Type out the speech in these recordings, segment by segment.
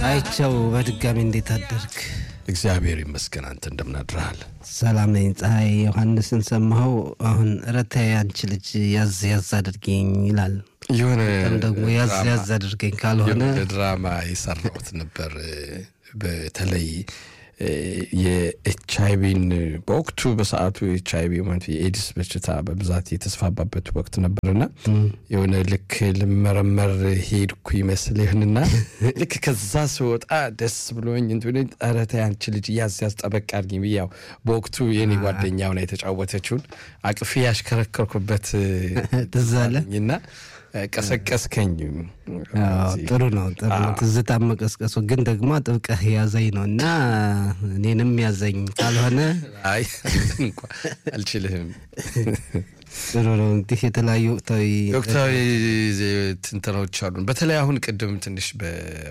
አይቸው በድጋሚ እንዴት አደርግ? እግዚአብሔር ይመስገን። አንተ እንደምን አድረሃል? ሰላም ነኝ። ፀሐይ ዮሐንስን ሰማኸው? አሁን ረታ አንቺ ልጅ ያዝ ያዝ አድርገኝ ይላል። የሆነ ደግሞ ያዝ ያዝ አድርገኝ ካልሆነ ድራማ የሰራሁት ነበር። በተለይ የኤች አይቪን በወቅቱ በሰዓቱ ኤች አይቪ ማለት የኤድስ በሽታ በብዛት የተስፋባበት ወቅት ነበርና የሆነ ልክ ልመረመር ሄድኩ ይመስል ይህንና ልክ ከዛ ስወጣ ደስ ብሎኝ እንትን ኧረ ተይ አንቺ ልጅ ያዝ ያዝ ጠበቅ አድርጊኝ ብዬ ያው በወቅቱ የኔ ጓደኛ ሆና የተጫወተችውን አቅፌ ያሽከረከርኩበት ትዝ አለ እና ቀሰቀስከኝ። ጥሩ ነው ጥሩ ነው። ትዝታ መቀስቀሱ ግን ደግሞ ጥብቀህ ያዘኝ ነው እና እኔንም ያዘኝ ካልሆነ አይ እንኳ አልችልህም። ጥሩ ነው። እንግዲህ የተለያዩ ወቅታዊ ወቅታዊ ትንተናዎች አሉን። በተለይ አሁን ቅድም ትንሽ በ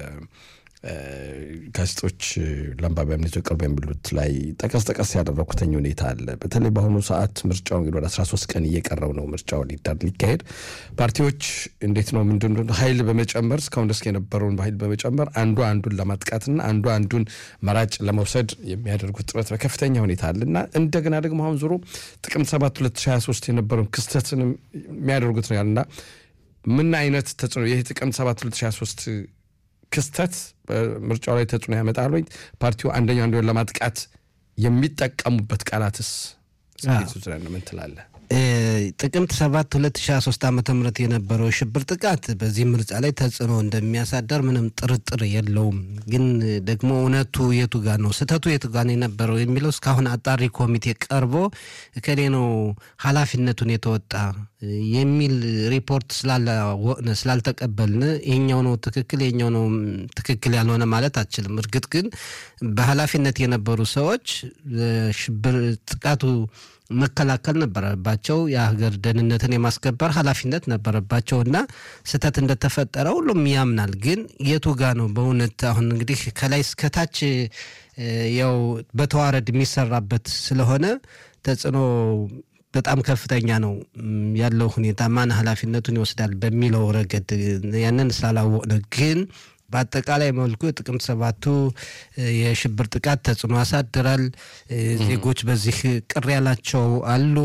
ጋዜጦች ለአንባቢያን ቅርብ የሚሉት ላይ ጠቀስ ጠቀስ ያደረኩተኝ ሁኔታ አለ። በተለይ በአሁኑ ሰዓት ምርጫው እንግዲህ ወደ 13 ቀን እየቀረው ነው ምርጫው ሊዳር ሊካሄድ ፓርቲዎች እንዴት ነው ምንድን ኃይል በመጨመር እስካሁን ደስ የነበረውን ኃይል በመጨመር አንዱ አንዱን ለማጥቃትና አንዱ አንዱን መራጭ ለመውሰድ የሚያደርጉት ጥረት በከፍተኛ ሁኔታ አለ እና እንደገና ደግሞ አሁን ዞሮ ጥቅምት 7 2023 የነበረውን ክስተትንም የሚያደርጉት ነው ያልና ምን አይነት ተጽዕኖ ይህ ጥቅምት 7 2023 ክስተት በምርጫው ላይ ተጽዕኖ ያመጣል ወይ? ፓርቲው አንደኛው አንዱን ለማጥቃት የሚጠቀሙበት ቃላትስ ዙሪያ ምን ትላለህ? ጥቅምት 7 2023 ዓ ም የነበረው ሽብር ጥቃት በዚህ ምርጫ ላይ ተጽዕኖ እንደሚያሳደር ምንም ጥርጥር የለውም። ግን ደግሞ እውነቱ የቱ ጋ ነው፣ ስህተቱ የቱ ጋ ነው የነበረው የሚለው እስካሁን አጣሪ ኮሚቴ ቀርቦ እከሌ ነው ኃላፊነቱን የተወጣ የሚል ሪፖርት ስላልተቀበልን ይሄኛው ነው ትክክል ይሄኛው ነው ትክክል ያልሆነ ማለት አችልም። እርግጥ ግን በኃላፊነት የነበሩ ሰዎች ሽብር ጥቃቱ መከላከል ነበረባቸው። የሀገር ደህንነትን የማስከበር ኃላፊነት ነበረባቸው እና ስህተት እንደተፈጠረ ሁሉም ያምናል። ግን የቱ ጋ ነው በእውነት አሁን እንግዲህ ከላይ እስከታች ያው በተዋረድ የሚሰራበት ስለሆነ ተጽዕኖ በጣም ከፍተኛ ነው ያለው ሁኔታ ማን ኃላፊነቱን ይወስዳል በሚለው ረገድ ያንን ስላላወቅን ግን በአጠቃላይ መልኩ ጥቅምት ሰባቱ የሽብር ጥቃት ተጽዕኖ ያሳድራል። ዜጎች በዚህ ቅር ያላቸው አሉ።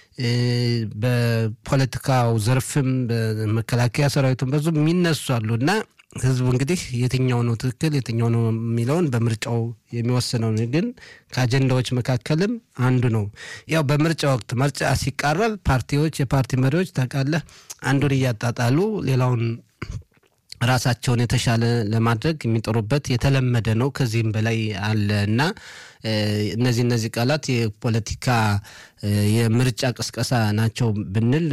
በፖለቲካው ዘርፍም በመከላከያ ሰራዊቱም በዙ የሚነሱ አሉ እና ህዝቡ እንግዲህ የትኛው ነው ትክክል የትኛው ነው የሚለውን በምርጫው የሚወስነው ግን ከአጀንዳዎች መካከልም አንዱ ነው። ያው በምርጫ ወቅት ምርጫ ሲቃረብ ፓርቲዎች የፓርቲ መሪዎች ታውቃለህ አንዱን እያጣጣሉ ሌላውን ራሳቸውን የተሻለ ለማድረግ የሚጠሩበት የተለመደ ነው። ከዚህም በላይ አለ እና እነዚህ እነዚህ ቃላት የፖለቲካ የምርጫ ቅስቀሳ ናቸው ብንል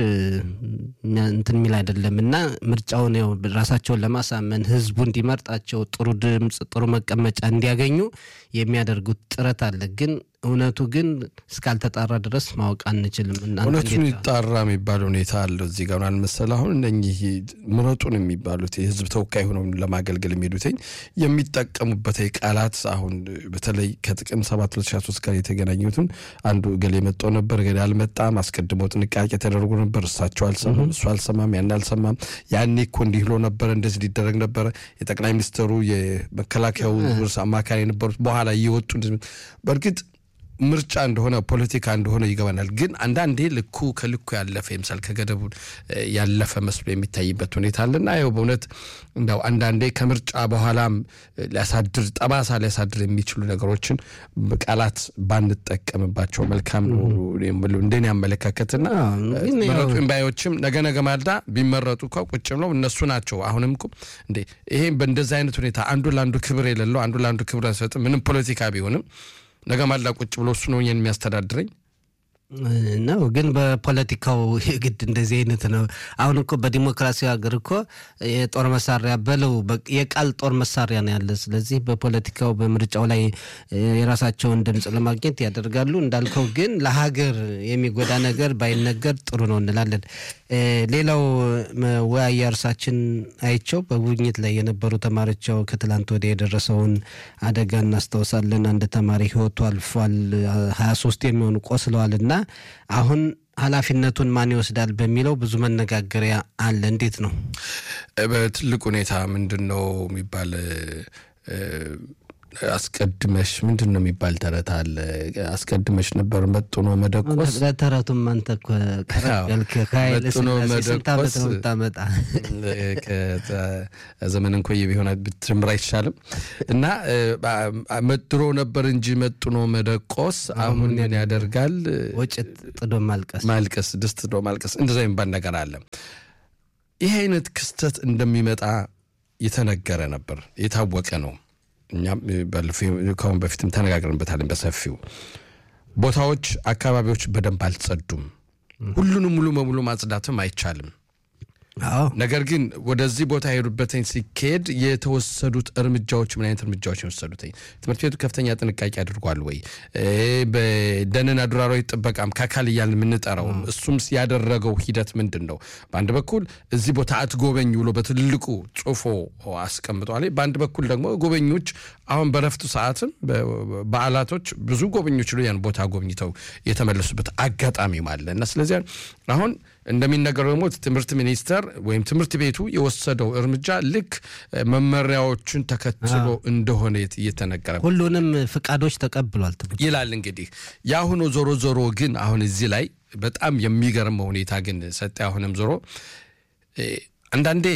እንትን የሚል አይደለም እና ምርጫውን ያው ራሳቸውን ለማሳመን ህዝቡ እንዲመርጣቸው ጥሩ ድምፅ፣ ጥሩ መቀመጫ እንዲያገኙ የሚያደርጉት ጥረት አለ ግን እውነቱ ግን እስካልተጣራ ድረስ ማወቅ አንችልም። እውነቱን ይጣራ የሚባል ሁኔታ አለው እዚህ ጋር አልመሰለ አሁን እነኚህ ምረጡን የሚባሉት የህዝብ ተወካይ ሆነው ለማገልገል የሚሄዱትኝ የሚጠቀሙበት ቃላት አሁን በተለይ ከጥቅም 7 2023 ጋር የተገናኙትን አንዱ እገሌ መጣው ነበር እገሌ አልመጣም፣ አስቀድሞ ጥንቃቄ ተደርጎ ነበር፣ እሳቸው አልሰማም፣ እሱ አልሰማም፣ ያን አልሰማም፣ ያኔ እኮ እንዲህ ብሎ ነበረ፣ እንደዚህ ሊደረግ ነበረ፣ የጠቅላይ ሚኒስትሩ የመከላከያው ርዕሰ አማካሪ የነበሩት በኋላ እየወጡ በእርግጥ ምርጫ እንደሆነ ፖለቲካ እንደሆነ ይገባናል። ግን አንዳንዴ ልኩ ከልኩ ያለፈ ይምሳል ከገደቡ ያለፈ መስሎ የሚታይበት ሁኔታ አለና ይኸው በእውነት እንደው አንዳንዴ ከምርጫ በኋላም ሊያሳድር ጠባሳ ሊያሳድር የሚችሉ ነገሮችን ቃላት ባንጠቀምባቸው መልካም ነው እንደኔ አመለካከትና መረጡ ባዮችም ነገ ነገ ማልዳ ቢመረጡ እኮ ቁጭ ብለው እነሱ ናቸው። አሁንም እኮ እንዴ ይሄ በእንደዚህ አይነት ሁኔታ አንዱ ለአንዱ ክብር የሌለው አንዱ ለአንዱ ክብር አይሰጥም። ምንም ፖለቲካ ቢሆንም ነገ ማላ ቁጭ ብሎ እሱ ነው እኛን የሚያስተዳድረኝ ነው። ግን በፖለቲካው የግድ እንደዚህ አይነት ነው። አሁን እኮ በዲሞክራሲያዊ ሀገር እኮ የጦር መሳሪያ በለው የቃል ጦር መሳሪያ ነው ያለ። ስለዚህ በፖለቲካው በምርጫው ላይ የራሳቸውን ድምፅ ለማግኘት ያደርጋሉ። እንዳልከው ግን ለሀገር የሚጎዳ ነገር ባይነገር ጥሩ ነው እንላለን። ሌላው መወያያ እርሳችን አይቸው በጉብኝት ላይ የነበሩ ተማሪዎች ያው ከትላንት ወዲያ የደረሰውን አደጋ እናስታውሳለን። አንድ ተማሪ ህይወቱ አልፏል። ሀያ ሶስት የሚሆኑ ቆስለዋል እና አሁን ኃላፊነቱን ማን ይወስዳል በሚለው ብዙ መነጋገሪያ አለ። እንዴት ነው በትልቅ ሁኔታ ምንድን ነው የሚባል አስቀድመሽ ምንድን ነው የሚባል ተረት አለ። አስቀድመሽ ነበር መጥኖ መደቆስ። ለተረቱም አንተ እኮ ቀረብ ያልክ ከኃይለ ሥላሴ ስንት ዓመት ነው የምታመጣ? ዘመን እንኮየ ቢሆን ብትምር አይቻልም። እና መድሮ ነበር እንጂ መጥኖ መደቆስ አሁን ምን ያደርጋል? ወጭት ጥዶ ማልቀስ ማልቀስ፣ ድስት ጥዶ ማልቀስ፣ እንደዛ የሚባል ነገር አለ። ይህ አይነት ክስተት እንደሚመጣ የተነገረ ነበር፣ የታወቀ ነው። እኛም ከአሁን በፊትም ተነጋግረንበታለን በሰፊው። ቦታዎች፣ አካባቢዎች በደንብ አልጸዱም። ሁሉንም ሙሉ በሙሉ ማጽዳትም አይቻልም። ነገር ግን ወደዚህ ቦታ የሄዱበትኝ ሲካሄድ የተወሰዱት እርምጃዎች ምን አይነት እርምጃዎች የወሰዱትኝ? ትምህርት ቤቱ ከፍተኛ ጥንቃቄ አድርጓል ወይ? በደንና ዱር አራዊት ጥበቃም ከአካል እያልን የምንጠራውም እሱም ያደረገው ሂደት ምንድን ነው? በአንድ በኩል እዚህ ቦታ አትጎበኝ ብሎ በትልቁ ጽፎ አስቀምጧል። በአንድ በኩል ደግሞ ጎበኞች አሁን በረፍቱ ሰዓትም በዓላቶች ብዙ ጎበኞች ያን ቦታ ጎብኝተው የተመለሱበት አጋጣሚም አለ እና ስለዚያ አሁን እንደሚነገረው ደግሞ ትምህርት ሚኒስቴር ወይም ትምህርት ቤቱ የወሰደው እርምጃ ልክ መመሪያዎችን ተከትሎ እንደሆነ እየተነገረ ሁሉንም ፍቃዶች ተቀብሏል ይላል። እንግዲህ የአሁኑ ዞሮ ዞሮ ግን አሁን እዚህ ላይ በጣም የሚገርመው ሁኔታ ግን ሰጠ አሁንም ዞሮ አንዳንዴ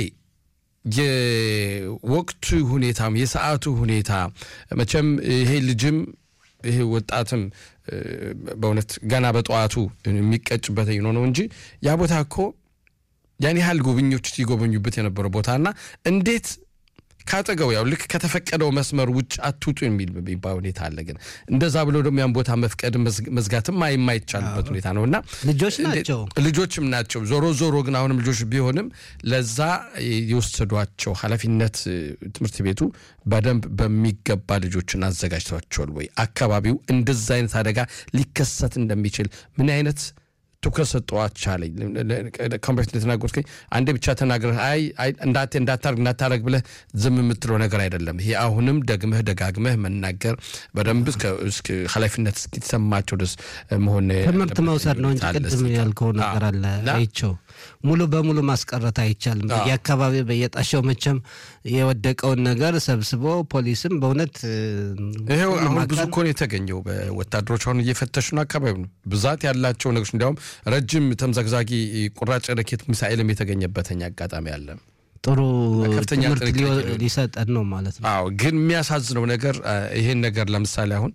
የወቅቱ ሁኔታም የሰዓቱ ሁኔታ መቼም ይሄ ልጅም ይሄ ወጣትም በእውነት ገና በጠዋቱ የሚቀጭበት ነው እንጂ ያ ቦታ እኮ ያን ያህል ጎብኞች ሲጎበኙበት የነበረው ቦታና እንዴት ካጠገው ያው ልክ ከተፈቀደው መስመር ውጭ አትውጡ የሚል የሚባል ሁኔታ አለ። ግን እንደዛ ብሎ ደግሞ ያን ቦታ መፍቀድ መዝጋትም የማይቻልበት ሁኔታ ነው እና ልጆች ናቸው ልጆችም ናቸው። ዞሮ ዞሮ ግን አሁንም ልጆች ቢሆንም ለዛ የወሰዷቸው ኃላፊነት ትምህርት ቤቱ በደንብ በሚገባ ልጆችን አዘጋጅተዋቸዋል ወይ? አካባቢው እንደዛ አይነት አደጋ ሊከሰት እንደሚችል ምን አይነት ትኩረት ሰጠዋቻለኝ ከበፊት እንደተናገርከኝ አንዴ ብቻ ተናግረህ አይ እንዳት እንዳታርግ እንዳታረግ ብለህ ዝም የምትለው ነገር አይደለም። ይሄ አሁንም ደግመህ ደጋግመህ መናገር በደንብ ኃላፊነት እስኪሰማቸው ድረስ መሆን ትምህርት መውሰድ ነው እንጂ ቅድም ያልከው ነገር አለ አይቸው ሙሉ በሙሉ ማስቀረት አይቻልም። በየአካባቢ በየጣሻው መቼም የወደቀውን ነገር ሰብስቦ ፖሊስም በእውነት ይኸው አሁን ብዙ እኮ ነው የተገኘው። በወታደሮች አሁን እየፈተሹ ነው አካባቢ ነው ብዛት ያላቸው ነገሮች እንዲያውም ረጅም ተምዘግዛጊ ቁራጭ ረኬት ሚሳኤልም የተገኘበተኛ አጋጣሚ አለ። ጥሩ ከፍተኛ ትምህርት ሊሰጠን ነው ማለት ነው። አዎ ግን የሚያሳዝነው ነገር ይሄን ነገር ለምሳሌ አሁን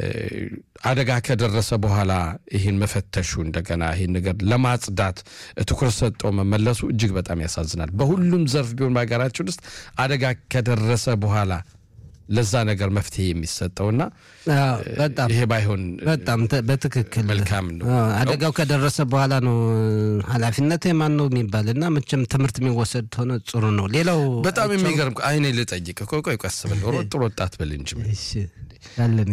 አደጋ ከደረሰ በኋላ ይህን መፈተሹ እንደገና ይህን ነገር ለማጽዳት ትኩረት ሰጠው መመለሱ እጅግ በጣም ያሳዝናል። በሁሉም ዘርፍ ቢሆን በሀገራችን ውስጥ አደጋ ከደረሰ በኋላ ለዛ ነገር መፍትሄ የሚሰጠውና በጣም ይሄ ባይሆን በጣም በትክክል መልካም ነው። አደጋው ከደረሰ በኋላ ነው ኃላፊነት የማን ነው የሚባል እና መቼም ትምህርት የሚወሰድ ሆነ ጥሩ ነው። ሌላው በጣም የሚገርም አይኔ ልጠይቅ ቆይ ቀስ ብል ሮጥ ሮጣት ብል እንጂ ያለን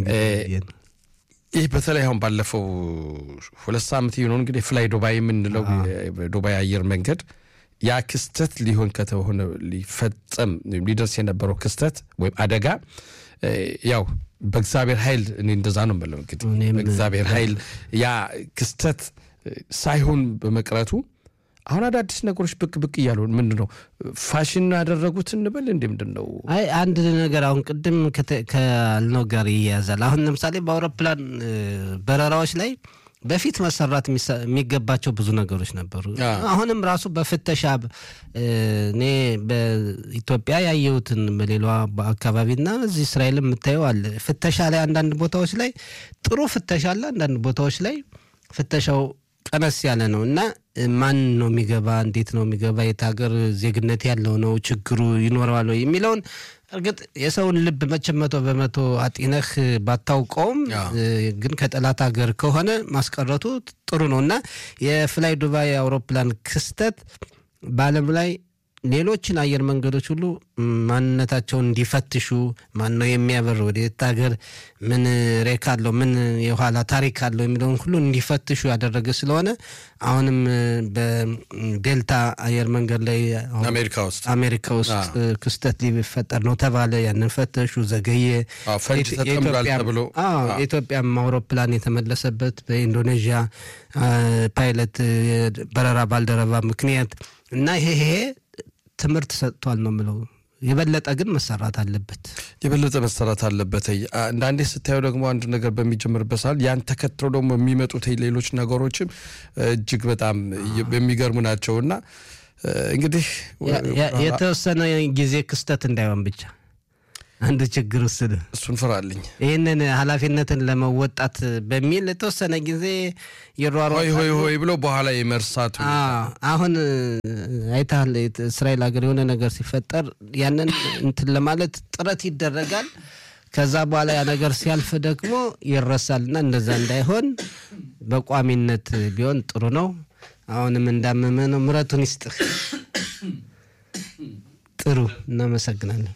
ይህ በተለይ አሁን ባለፈው ሁለት ሳምንት የሆነው እንግዲህ ፍላይ ዱባይ የምንለው ዱባይ አየር መንገድ ያ ክስተት ሊሆን ከተሆነ ሊፈጸም ሊደርስ የነበረው ክስተት ወይም አደጋ ያው በእግዚአብሔር ኃይል እኔ እንደዛ ነው የምለው። እንግዲህ በእግዚአብሔር ኃይል ያ ክስተት ሳይሆን በመቅረቱ አሁን አዳዲስ ነገሮች ብቅ ብቅ እያሉ ምንድን ነው ፋሽን ያደረጉት እንበል እንዲ ምንድን ነው? አይ አንድ ነገር አሁን ቅድም ካልነው ጋር ይያያዛል። አሁን ለምሳሌ በአውሮፕላን በረራዎች ላይ በፊት መሰራት የሚገባቸው ብዙ ነገሮች ነበሩ። አሁንም ራሱ በፍተሻ እኔ በኢትዮጵያ ያየሁትን በሌላ አካባቢና እዚህ እስራኤል የምታየው አለ። ፍተሻ ላይ አንዳንድ ቦታዎች ላይ ጥሩ ፍተሻ አለ፣ አንዳንድ ቦታዎች ላይ ፍተሻው ቀነስ ያለ ነው እና ማን ነው የሚገባ፣ እንዴት ነው የሚገባ፣ የት ሀገር ዜግነት ያለው ነው፣ ችግሩ ይኖረዋል ወይ የሚለውን እርግጥ የሰውን ልብ መቼም መቶ በመቶ አጢነህ ባታውቀውም ግን ከጠላት ሀገር ከሆነ ማስቀረቱ ጥሩ ነው እና የፍላይ ዱባይ አውሮፕላን ክስተት በዓለም ላይ ሌሎችን አየር መንገዶች ሁሉ ማንነታቸውን እንዲፈትሹ ማን ነው የሚያበር ወደ የት ሀገር ምን ሬክ አለው ምን የኋላ ታሪክ አለው የሚለውን ሁሉ እንዲፈትሹ ያደረገ ስለሆነ አሁንም በዴልታ አየር መንገድ ላይ አሜሪካ ውስጥ አሜሪካ ውስጥ ክስተት ሊፈጠር ነው ተባለ። ያንን ፈተሹ፣ ዘገየ። ፈንጅ ተጠምዷል ተብሎ የኢትዮጵያም አውሮፕላን የተመለሰበት በኢንዶኔዥያ ፓይለት በረራ ባልደረባ ምክንያት እና ይሄ ይሄ ትምህርት ሰጥቷል ነው የምለው። የበለጠ ግን መሰራት አለበት። የበለጠ መሰራት አለበት። አንዳንዴ ስታየው ደግሞ አንድ ነገር በሚጀምርበት ሰዓት ያን ተከትለው ደግሞ የሚመጡት ሌሎች ነገሮችም እጅግ በጣም የሚገርሙ ናቸው እና እንግዲህ የተወሰነ ጊዜ ክስተት እንዳይሆን ብቻ አንዱ ችግር ውስድ እሱን ፍራልኝ። ይህንን ኃላፊነትን ለመወጣት በሚል የተወሰነ ጊዜ የሯሯ ሆይ ሆይ ሆይ ብሎ በኋላ የመርሳቱ አሁን አይተሃል። እስራኤል ሀገር የሆነ ነገር ሲፈጠር ያንን እንትን ለማለት ጥረት ይደረጋል። ከዛ በኋላ ያ ነገር ሲያልፍ ደግሞ ይረሳል እና እንደዛ እንዳይሆን በቋሚነት ቢሆን ጥሩ ነው። አሁንም እንዳመመ ነው። ምረቱን ይስጥህ። ጥሩ እናመሰግናለን።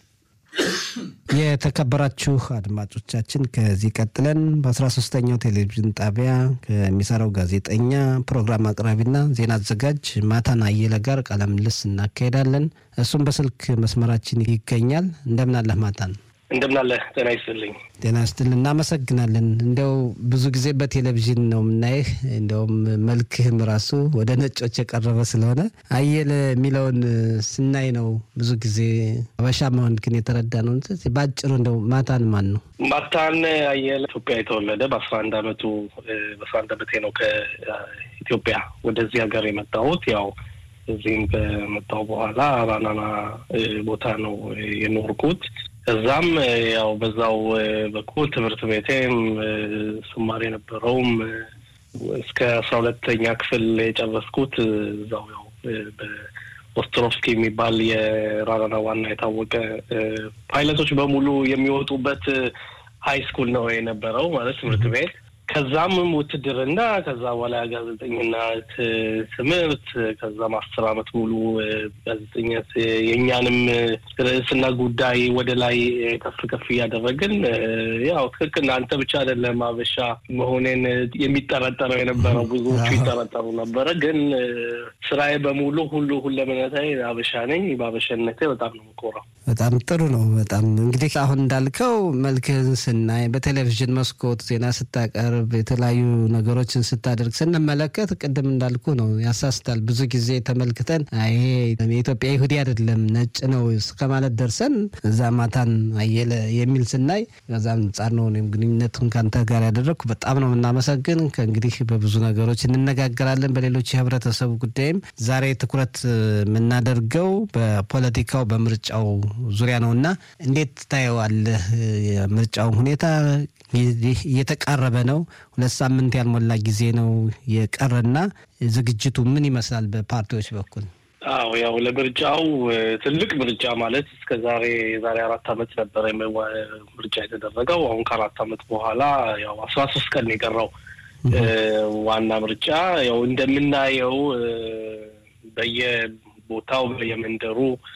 የተከበራችሁ አድማጮቻችን ከዚህ ቀጥለን በአስራ ሶስተኛው ቴሌቪዥን ጣቢያ ከሚሰራው ጋዜጠኛ ፕሮግራም አቅራቢና ዜና አዘጋጅ ማታን አየለ ጋር ቃለ ምልልስ እናካሄዳለን። እሱም በስልክ መስመራችን ይገኛል። እንደምን አለህ ማታን? እንደምናለህ ጤና ይስጥልኝ። ጤና ይስጥልን። እናመሰግናለን። እንዲያው ብዙ ጊዜ በቴሌቪዥን ነው የምናይህ። እንዲያውም መልክህም ራሱ ወደ ነጮች የቀረበ ስለሆነ አየለ የሚለውን ስናይ ነው ብዙ ጊዜ አበሻ መሆን ግን የተረዳ ነው። በአጭሩ እንደው ማታን ማን ነው? ማታን አየለ ኢትዮጵያ የተወለደ በአስራ አንድ አመቱ በአስራ አንድ አመቴ ነው ከኢትዮጵያ ወደዚህ ሀገር የመጣሁት ያው እዚህም ከመጣሁ በኋላ ራናና ቦታ ነው የኖርኩት። እዛም ያው በዛው በኩል ትምህርት ቤቴም ስማር የነበረውም እስከ አስራ ሁለተኛ ክፍል የጨረስኩት እዛው ያው በኦስትሮቭስኪ የሚባል የራራና ዋና የታወቀ ፓይለቶች በሙሉ የሚወጡበት ሀይ ስኩል ነው የነበረው ማለት ትምህርት ቤት። ከዛም ውትድርና፣ ከዛ በኋላ ጋዜጠኝነት ትምህርት፣ ከዛም አስር አመት ሙሉ ጋዜጠኝነት የእኛንም ርዕስና ጉዳይ ወደ ላይ ከፍ ከፍ እያደረግን ያው ትክክል አንተ ብቻ አይደለም አበሻ መሆኔን የሚጠረጠረው የነበረው ብዙዎቹ ይጠረጠሩ ነበረ። ግን ስራዬ በሙሉ ሁሉ ሁለመነታዊ አበሻ ነኝ። በአበሻነቴ በጣም ነው የምኮራው። በጣም ጥሩ ነው። በጣም እንግዲህ አሁን እንዳልከው መልክህን ስናይ በቴሌቪዥን መስኮት ዜና ስታቀርብ የተለያዩ ነገሮችን ስታደርግ ስንመለከት ቅድም እንዳልኩ ነው ያሳስታል። ብዙ ጊዜ ተመልክተን ይሄ የኢትዮጵያ ይሁዲ አይደለም ነጭ ነው እስከ ማለት ደርሰን እዛ ማታን አየለ የሚል ስናይ ከዛም አንጻር ነው እኔም ግንኙነቱን ከአንተ ጋር ያደረግኩ በጣም ነው የምናመሰግን። ከእንግዲህ በብዙ ነገሮች እንነጋገራለን በሌሎች የህብረተሰቡ ጉዳይም። ዛሬ ትኩረት የምናደርገው በፖለቲካው በምርጫው ዙሪያ ነው እና እንዴት ታየዋለህ? የምርጫውን ሁኔታ እየተቃረበ ነው። ሁለት ሳምንት ያልሞላ ጊዜ ነው የቀረና ዝግጅቱ ምን ይመስላል በፓርቲዎች በኩል? አዎ ያው ለምርጫው ትልቅ ምርጫ ማለት እስከ ዛሬ የዛሬ አራት አመት ነበረ ምርጫ የተደረገው። አሁን ከአራት አመት በኋላ ያው አስራ ሶስት ቀን የቀረው ዋና ምርጫ ያው እንደምናየው በየቦታው በየመንደሩ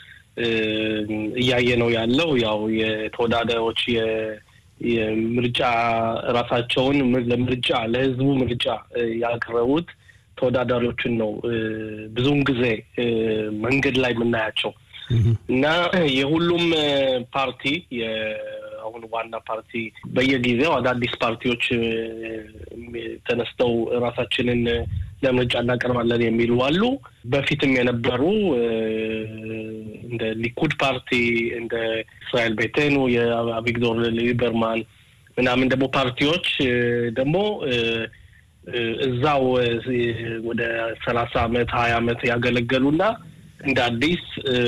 እያየ ነው ያለው ያው የተወዳዳሪዎች የምርጫ ራሳቸውን ለምርጫ ለህዝቡ ምርጫ ያቀረቡት ተወዳዳሪዎችን ነው ብዙውን ጊዜ መንገድ ላይ የምናያቸው እና የሁሉም ፓርቲ አሁን ዋና ፓርቲ በየጊዜው አዳዲስ ፓርቲዎች ተነስተው ራሳችንን ለምርጫ እናቀርባለን የሚሉ አሉ። በፊትም የነበሩ እንደ ሊኩድ ፓርቲ እንደ እስራኤል ቤቴኑ የአቪግዶር ሊበርማን ምናምን ደግሞ ፓርቲዎች ደግሞ እዛው ወደ ሰላሳ አመት ሀያ አመት ያገለገሉና እንደ አዲስ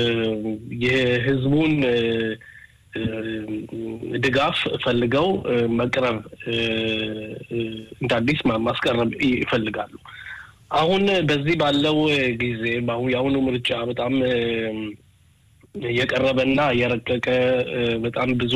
የህዝቡን ድጋፍ ፈልገው መቅረብ እንደ አዲስ ማስቀረብ ይፈልጋሉ። አሁን በዚህ ባለው ጊዜ የአሁኑ ምርጫ በጣም የቀረበና የረቀቀ በጣም ብዙ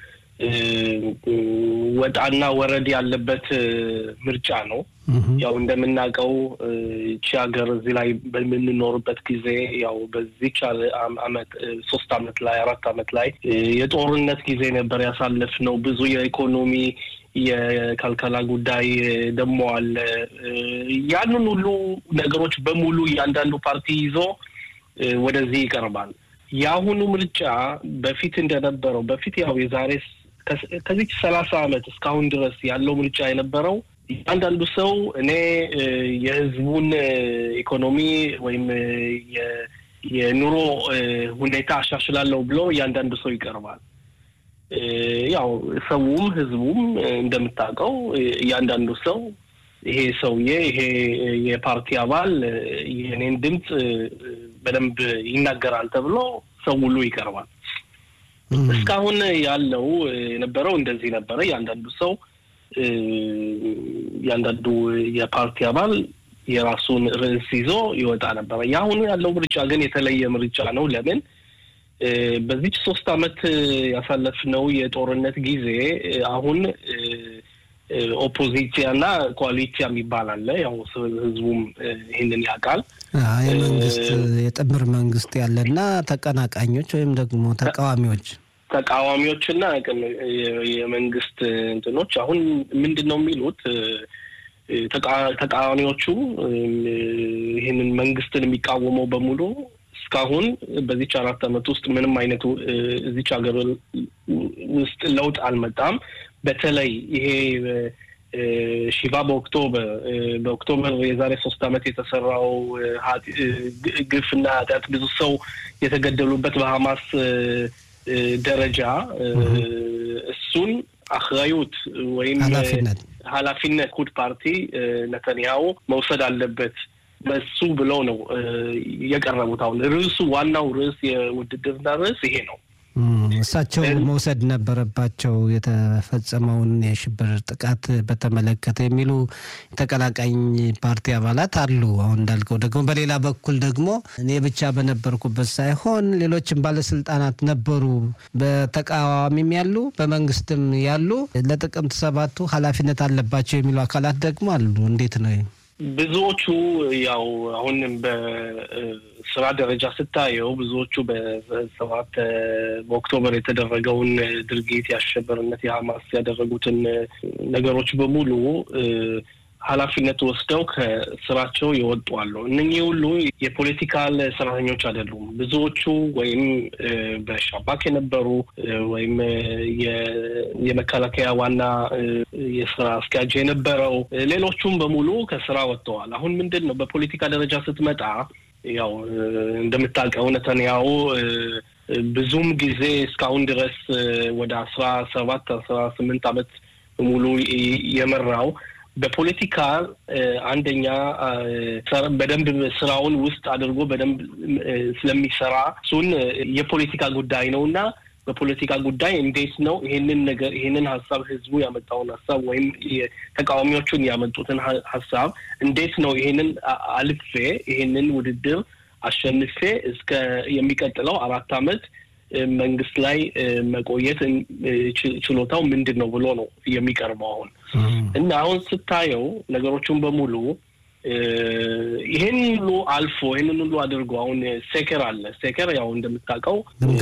ወጣና ወረድ ያለበት ምርጫ ነው። ያው እንደምናውቀው ይቺ ሀገር እዚህ ላይ በምንኖርበት ጊዜ ያው በዚች አመት ሶስት አመት ላይ አራት አመት ላይ የጦርነት ጊዜ ነበር ያሳለፍነው። ብዙ የኢኮኖሚ የከልከላ ጉዳይ ደግሞ አለ። ያንን ሁሉ ነገሮች በሙሉ እያንዳንዱ ፓርቲ ይዞ ወደዚህ ይቀርባል። የአሁኑ ምርጫ በፊት እንደነበረው በፊት ያው የዛሬ ከዚች ሰላሳ አመት እስካሁን ድረስ ያለው ምርጫ የነበረው እያንዳንዱ ሰው እኔ የህዝቡን ኢኮኖሚ ወይም የኑሮ ሁኔታ አሻሽላለሁ ብሎ እያንዳንዱ ሰው ይቀርባል። ያው ሰውም ህዝቡም እንደምታውቀው እያንዳንዱ ሰው ይሄ ሰውዬ ይሄ የፓርቲ አባል የኔን ድምፅ በደንብ ይናገራል ተብሎ ሰው ሁሉ ይቀርባል። እስካሁን ያለው የነበረው እንደዚህ ነበረ። እያንዳንዱ ሰው እያንዳንዱ የፓርቲ አባል የራሱን ርዕስ ይዞ ይወጣ ነበረ። የአሁኑ ያለው ምርጫ ግን የተለየ ምርጫ ነው። ለምን? በዚች ሶስት አመት ያሳለፍነው የጦርነት ጊዜ አሁን ኦፖዚሲያ እና ኮአሊሲያ የሚባል አለ። ያው ህዝቡም ይህንን ያውቃል። የመንግስት የጥምር መንግስት ያለና ተቀናቃኞች ወይም ደግሞ ተቃዋሚዎች ተቃዋሚዎችና የመንግስት እንትኖች አሁን ምንድን ነው የሚሉት ተቃዋሚዎቹ ይህንን መንግስትን የሚቃወመው በሙሉ እስካሁን በዚች አራት አመት ውስጥ ምንም አይነት እዚች ሀገር ውስጥ ለውጥ አልመጣም። በተለይ ይሄ ሺባ በኦክቶበር በኦክቶበር የዛሬ ሶስት አመት የተሰራው ግፍና ኃጢአት ብዙ ሰው የተገደሉበት በሀማስ ደረጃ እሱን አክራዩት ወይም ኃላፊነት ኩድ ፓርቲ ነተንያሁ መውሰድ አለበት በሱ ብለው ነው የቀረቡት። አሁን ርዕሱ ዋናው ርዕስ የውድድርና ርዕስ ይሄ ነው። እሳቸው መውሰድ ነበረባቸው የተፈጸመውን የሽብር ጥቃት በተመለከተ የሚሉ ተቀናቃኝ ፓርቲ አባላት አሉ። አሁን እንዳልከው ደግሞ በሌላ በኩል ደግሞ እኔ ብቻ በነበርኩበት ሳይሆን ሌሎችም ባለስልጣናት ነበሩ፣ በተቃዋሚም ያሉ በመንግስትም ያሉ ለጥቅምት ሰባቱ ኃላፊነት አለባቸው የሚሉ አካላት ደግሞ አሉ። እንዴት ነው? ብዙዎቹ ያው አሁን በስራ ደረጃ ስታየው ብዙዎቹ በሰባት በኦክቶበር የተደረገውን ድርጊት የአሸበርነት የሀማስ ያደረጉትን ነገሮች በሙሉ ኃላፊነት ወስደው ከስራቸው ይወጡ አሉ። እነኚህ ሁሉ የፖለቲካል ሰራተኞች አይደሉም። ብዙዎቹ ወይም በሻባክ የነበሩ ወይም የመከላከያ ዋና የስራ አስኪያጅ የነበረው ሌሎቹም በሙሉ ከስራ ወጥተዋል። አሁን ምንድን ነው በፖለቲካ ደረጃ ስትመጣ ያው እንደምታውቀው ነተንያሁ ብዙም ጊዜ እስካሁን ድረስ ወደ አስራ ሰባት አስራ ስምንት ዓመት ሙሉ የመራው በፖለቲካ አንደኛ በደንብ ስራውን ውስጥ አድርጎ በደንብ ስለሚሰራ እሱን የፖለቲካ ጉዳይ ነው እና በፖለቲካ ጉዳይ እንዴት ነው ይሄንን ነገር ይሄንን ሀሳብ ህዝቡ ያመጣውን ሀሳብ ወይም ተቃዋሚዎቹን ያመጡትን ሀሳብ እንዴት ነው ይሄንን አልፌ ይሄንን ውድድር አሸንፌ እስከ የሚቀጥለው አራት አመት መንግስት ላይ መቆየት ችሎታው ምንድን ነው ብሎ ነው የሚቀርበው አሁን እና አሁን ስታየው ነገሮቹን በሙሉ ይሄን ሁሉ አልፎ ይህንን ሁሉ አድርጎ አሁን ሴከር አለ። ሴከር ያው እንደምታውቀው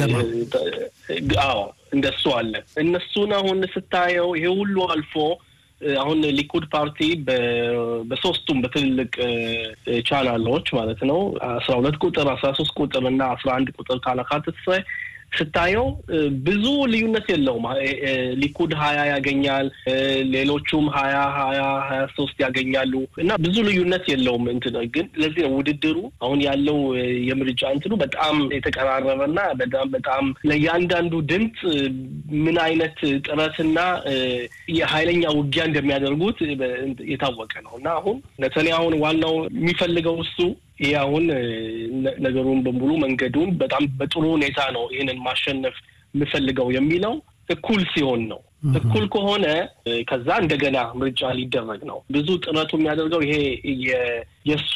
አዎ እንደሱ አለ። እነሱን አሁን ስታየው ይሄ ሁሉ አልፎ አሁን ሊኩድ ፓርቲ በሶስቱም በትልልቅ ቻናሎች ማለት ነው አስራ ሁለት ቁጥር አስራ ሶስት ቁጥር እና አስራ አንድ ቁጥር ካላካትት ስታየው ብዙ ልዩነት የለውም። ሊኩድ ሀያ ያገኛል፣ ሌሎቹም ሀያ ሀያ ሀያ ሶስት ያገኛሉ እና ብዙ ልዩነት የለውም። እንትን ግን ለዚህ ነው ውድድሩ አሁን ያለው የምርጫ እንትኑ በጣም የተቀራረበና በጣም በጣም ለእያንዳንዱ ድምፅ ምን አይነት ጥረትና የሀይለኛ ውጊያ እንደሚያደርጉት የታወቀ ነው እና አሁን ነተንያሁን ዋናው የሚፈልገው እሱ ይህ አሁን ነገሩን በሙሉ መንገዱን በጣም በጥሩ ሁኔታ ነው ይህንን ማሸነፍ የምፈልገው የሚለው እኩል ሲሆን ነው። እኩል ከሆነ ከዛ እንደገና ምርጫ ሊደረግ ነው። ብዙ ጥረቱ የሚያደርገው ይሄ የእሱ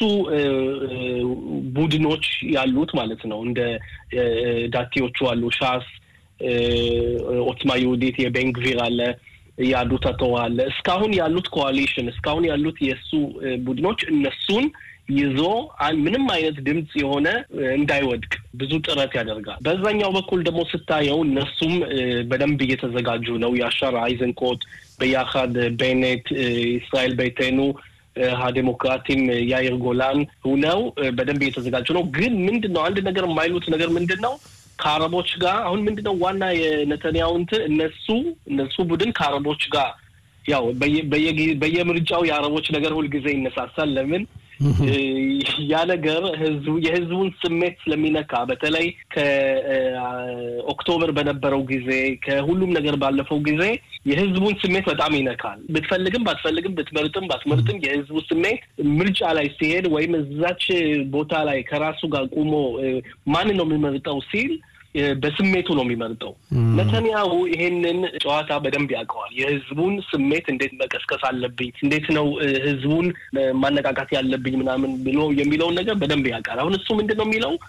ቡድኖች ያሉት ማለት ነው። እንደ ዳቴዎቹ አሉ፣ ሻስ፣ ኦትማ ይሁዲት፣ የቤንግቪር አለ ያሉት አለ። እስካሁን ያሉት ኮዋሊሽን እስካሁን ያሉት የእሱ ቡድኖች እነሱን ይዞ ምንም አይነት ድምፅ የሆነ እንዳይወድቅ ብዙ ጥረት ያደርጋል። በዛኛው በኩል ደግሞ ስታየው እነሱም በደንብ እየተዘጋጁ ነው። የአሻር አይዘንኮት በያካድ ቤኔት፣ እስራኤል ቤቴኑ ሀዴሞክራቲም ያይር ጎላን ሁነው በደንብ እየተዘጋጁ ነው። ግን ምንድን ነው አንድ ነገር የማይሉት ነገር ምንድን ነው ከአረቦች ጋር አሁን ምንድን ነው ዋና የነተንያሁ እንትን እነሱ እነሱ ቡድን ከአረቦች ጋር ያው በየምርጫው የአረቦች ነገር ሁልጊዜ ይነሳሳል። ለምን ያ ነገር ህዝቡ የህዝቡን ስሜት ስለሚነካ በተለይ ከኦክቶበር በነበረው ጊዜ ከሁሉም ነገር ባለፈው ጊዜ የህዝቡን ስሜት በጣም ይነካል። ብትፈልግም ባትፈልግም ብትመርጥም ባትመርጥም የህዝቡ ስሜት ምርጫ ላይ ሲሄድ ወይም እዛች ቦታ ላይ ከራሱ ጋር ቁሞ ማንን ነው የሚመርጠው ሲል በስሜቱ ነው የሚመርጠው። ነተንያሁ ይሄንን ጨዋታ በደንብ ያውቀዋል። የህዝቡን ስሜት እንዴት መቀስቀስ አለብኝ፣ እንዴት ነው ህዝቡን ማነቃቃት ያለብኝ ምናምን ብሎ የሚለውን ነገር በደንብ ያውቃል። አሁን እሱ ምንድን ነው የሚለው